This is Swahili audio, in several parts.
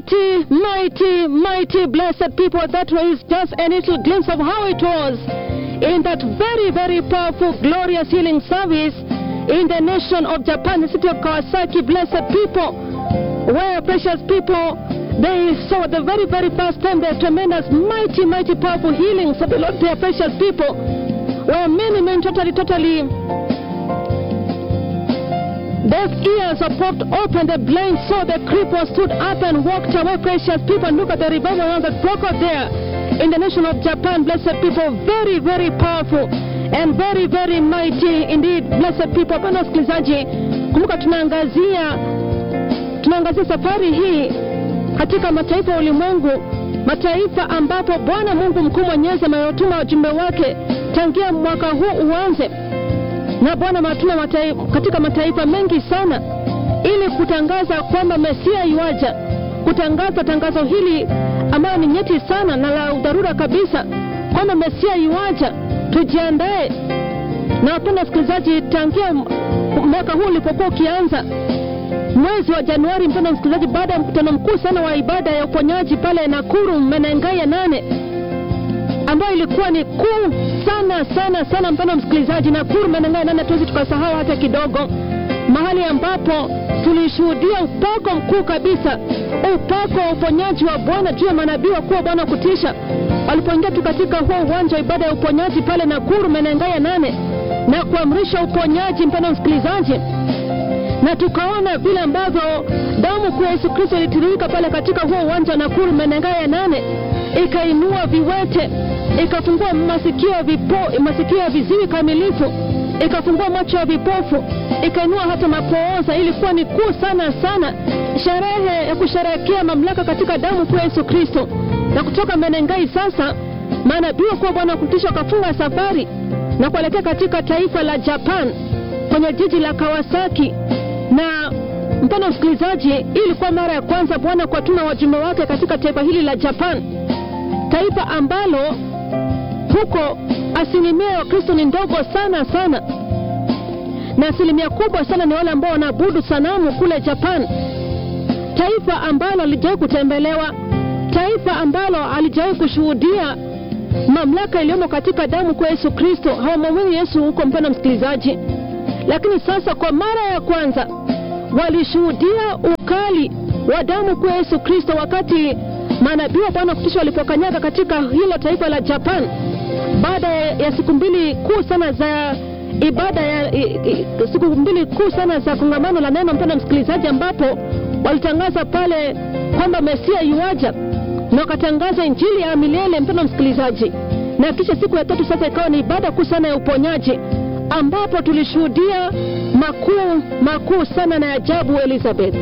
Mighty, mighty, mighty blessed people. That was just a little glimpse of how it was in that very, very powerful, glorious healing service in the nation of Japan, the city of Kawasaki. Blessed people, where precious people, they saw the very, very first time the tremendous, mighty, mighty, powerful healings of the Lord, their precious people, where many men totally, totally Deaf ears are popped open, the blind saw, the cripple stood up and walked away. Precious people, look at the revival that broke out there in the nation of Japan. Blessed people, very, very powerful and very, very mighty indeed. Blessed people, pana wasikilizaji, kumbuka tunaangazia tunaangazia safari hii katika mataifa ya ulimwengu, mataifa ambapo Bwana Mungu mkuu mwenyezi amewatuma wajumbe wake tangia mwaka huu uanze na Bwana ametuma matai, katika mataifa mengi sana ili kutangaza kwamba Mesia yuaja, kutangaza tangazo hili ambayo ni nyeti sana na la udharura kabisa kwamba Mesia yuaja, tujiandae. Na wapenda wasikilizaji, tangia mwaka huu ulipokuwa ukianza mwezi wa Januari, mpenda msikilizaji, baada ya mkutano mkuu sana wa ibada ya uponyaji pale Nakuru Menengai ya nane ambayo ilikuwa ni kuu sana sana sana, mpendwa msikilizaji, na Nakuru Menengai nane, tuwezi tukasahau hata kidogo, mahali ambapo tulishuhudia upako mkuu kabisa, upako wa uponyaji wa Bwana juu ya manabii wakuu wa Bwana kutisha, walipoingia tu katika huo uwanja wa ibada ya uponyaji pale Nakuru Menengai ya nane na kuamrisha uponyaji, mpendwa msikilizaji na tukaona vile ambavyo damu kuu ya Yesu Kristo ilitiririka pale katika huo uwanja wa Nakuru Menengai ya nane, ikainua viwete, ikafungua masikio ya vipo, masikio ya viziwi kamilifu, ikafungua macho ya vipofu, ikainua hata mapooza. Ilikuwa ni kuu sana sana, sherehe ya kusherehekea mamlaka katika damu kuu ya Yesu Kristo. Na kutoka Menengai sasa, manabii wakuu wa Bwana kutisha wakafunga safari na kuelekea katika taifa la Japan kwenye jiji la Kawasaki na mpendwa msikilizaji, hii ilikuwa mara ya kwanza Bwana kuwatuma wajumbe wake katika taifa hili la Japan, taifa ambalo huko asilimia ya Wakristo ni ndogo sana sana, na asilimia kubwa sana ni wale ambao wanaabudu sanamu kule Japan, taifa ambalo halijawahi kutembelewa, taifa ambalo halijawahi kushuhudia mamlaka iliyomo katika damu kwa Yesu Kristo. Hawamwamini Yesu huko, mpendwa msikilizaji lakini sasa kwa mara ya kwanza walishuhudia ukali wa damu kwa Yesu Kristo wakati manabii wa Bwana kutisha walipokanyaga katika hilo taifa la Japan, baada ya siku mbili kuu sana za ibada ya i, i, siku mbili kuu sana za kongamano la neno, mpendwa msikilizaji, ambapo walitangaza pale kwamba Mesia yuaja na wakatangaza injili ya milele, mpendwa msikilizaji, na kisha siku ya tatu sasa ikawa ni ibada kuu sana ya uponyaji ambapo tulishuhudia makuu makuu sana na ajabu Elizabeth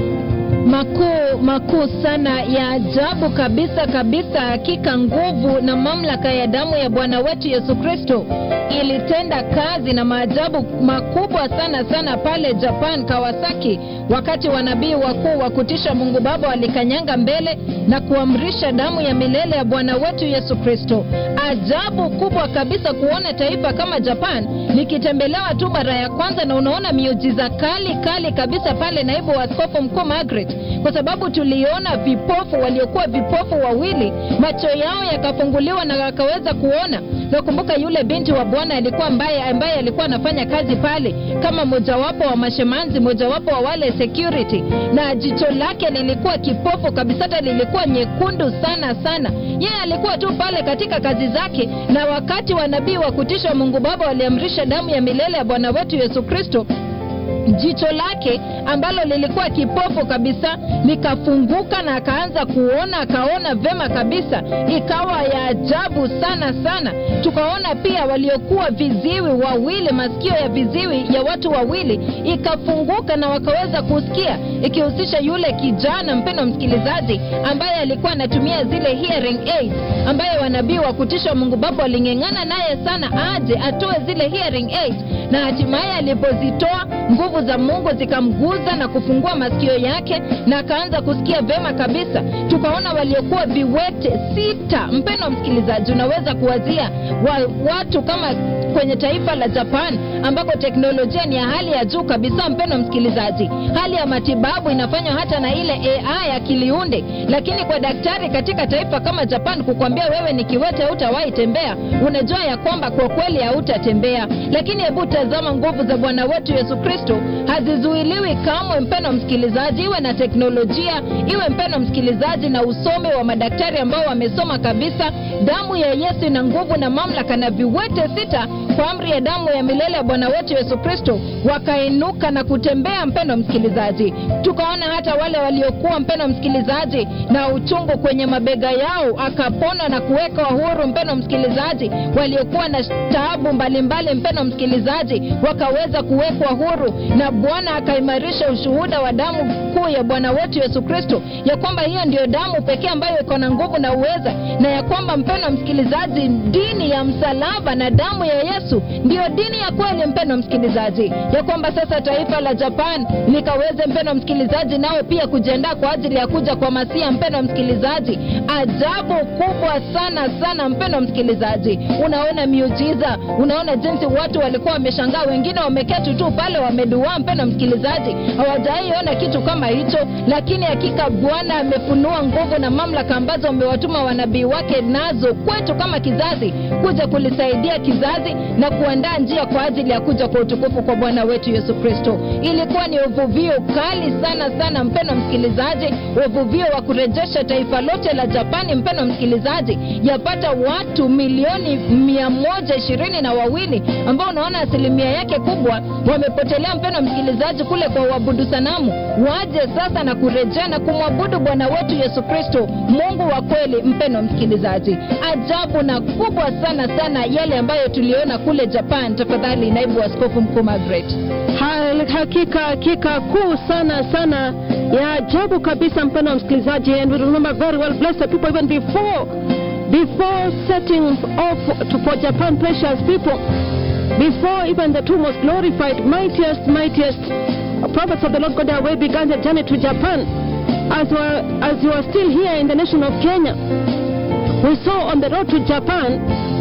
makuu makuu sana ya ajabu kabisa kabisa. Hakika nguvu na mamlaka ya damu ya Bwana wetu Yesu Kristo ilitenda kazi na maajabu makubwa sana sana pale Japan, Kawasaki, wakati wanabii wakuu wa kutisha Mungu Baba walikanyanga mbele na kuamrisha damu ya milele ya Bwana wetu Yesu Kristo. Ajabu kubwa kabisa kuona taifa kama Japan likitembelewa tu mara ya kwanza, na unaona miujiza kali kali kabisa pale, naibu wa askofu mkuu Margaret kwa sababu tuliona vipofu waliokuwa vipofu wawili macho yao yakafunguliwa na wakaweza kuona. Nakumbuka yule binti wa Bwana alikuwa ambaye ambaye alikuwa anafanya kazi pale kama mojawapo wa mashemanzi, mojawapo wa wale security, na jicho lake lilikuwa kipofu kabisa, hata lilikuwa nyekundu sana sana. Yeye alikuwa tu pale katika kazi zake, na wakati wa nabii wa kutisha Mungu Baba waliamrisha damu ya milele ya Bwana wetu Yesu Kristo jicho lake ambalo lilikuwa kipofu kabisa likafunguka na akaanza kuona, akaona vema kabisa, ikawa ya ajabu sana sana. Tukaona pia waliokuwa viziwi wawili, masikio ya viziwi ya watu wawili ikafunguka na wakaweza kusikia, ikihusisha yule kijana, mpendwa msikilizaji, ambaye alikuwa anatumia zile hearing aids, ambaye wanabii wa kutisha Mungu Baba waling'eng'ana naye sana aje atoe zile hearing aids, na hatimaye alipozitoa nguvu za mungu zikamguza na kufungua masikio yake na akaanza kusikia vema kabisa tukaona waliokuwa viwete sita mpeno msikilizaji unaweza kuwazia wa, watu kama kwenye taifa la japan ambako teknolojia ni ya hali ya juu kabisa mpeno msikilizaji hali ya matibabu inafanywa hata na ile ai akiliunde lakini kwa daktari katika taifa kama japan kukwambia wewe ni kiwete hautawahi tembea unajua ya kwamba kwa kweli hautatembea lakini hebu tazama nguvu za bwana wetu yesu kristo hazizuiliwi kamwe mpeno msikilizaji iwe na teknolojia iwe mpeno msikilizaji na usomi wa madaktari ambao wamesoma kabisa damu ya yesu ina nguvu na mamlaka na viwete sita kwa amri ya damu ya milele ya bwana wetu yesu kristo wakainuka na kutembea mpendo msikilizaji tukaona hata wale waliokuwa mpendo msikilizaji na uchungu kwenye mabega yao akapona na kuweka huru mpendo msikilizaji waliokuwa na taabu mbalimbali mpendo msikilizaji wakaweza kuwekwa huru na bwana akaimarisha ushuhuda wa damu kuu ya bwana wetu yesu kristo ya kwamba hiyo ndiyo damu pekee ambayo iko na nguvu na uweza na ya kwamba mpendo msikilizaji dini ya msalaba na damu ya yesu ndiyo dini ya kweli mpendo msikilizaji ya kwamba sasa taifa la japan likaweze mpendo msikilizaji nao pia kujiandaa kwa ajili ya kuja kwa masia mpendo msikilizaji ajabu kubwa sana sana mpendo msikilizaji unaona miujiza unaona jinsi watu walikuwa wameshangaa wengine wameketi tu pale wameduaa mpendo msikilizaji hawajaiona kitu kama hicho lakini hakika bwana amefunua nguvu na mamlaka ambazo amewatuma wanabii wake nazo kwetu kama kizazi kuja kulisaidia kizazi na kuandaa njia kwa ajili ya kuja kwa utukufu kwa bwana wetu yesu kristo ilikuwa ni uvuvio kali sana sana mpendo msikilizaji uvuvio wa kurejesha taifa lote la japani mpendo msikilizaji yapata watu milioni mia moja ishirini na wawili ambao unaona asilimia yake kubwa wamepotelea mpendo msikilizaji kule kwa uabudu sanamu waje sasa na kurejea na kumwabudu bwana wetu yesu kristo mungu wa kweli mpendo msikilizaji ajabu na kubwa sana sana yale ambayo tuliona kule japan tafadhali naibu askofu mkuu magret Ha- hakika hakika kuu sana sana ya ajabu kabisa mpendo wa msikilizaji and we remember very well blessed people even before before setting off to, for japan precious people before even the two most glorified mightiest mightiest prophets of the lord god Yahweh began their journey to japan as you are as you are still here in the nation of kenya we saw on the road to japan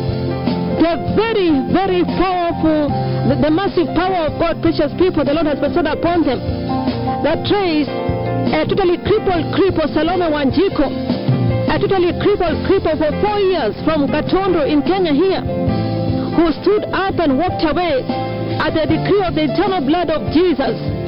the very, very powerful, the, the massive power of God, precious people, the Lord has bestowed upon them. That trace a totally crippled cripple, Salome Wanjiko, a totally crippled cripple for four years from Gatondo in Kenya here, who stood up and walked away at the decree of the eternal blood of Jesus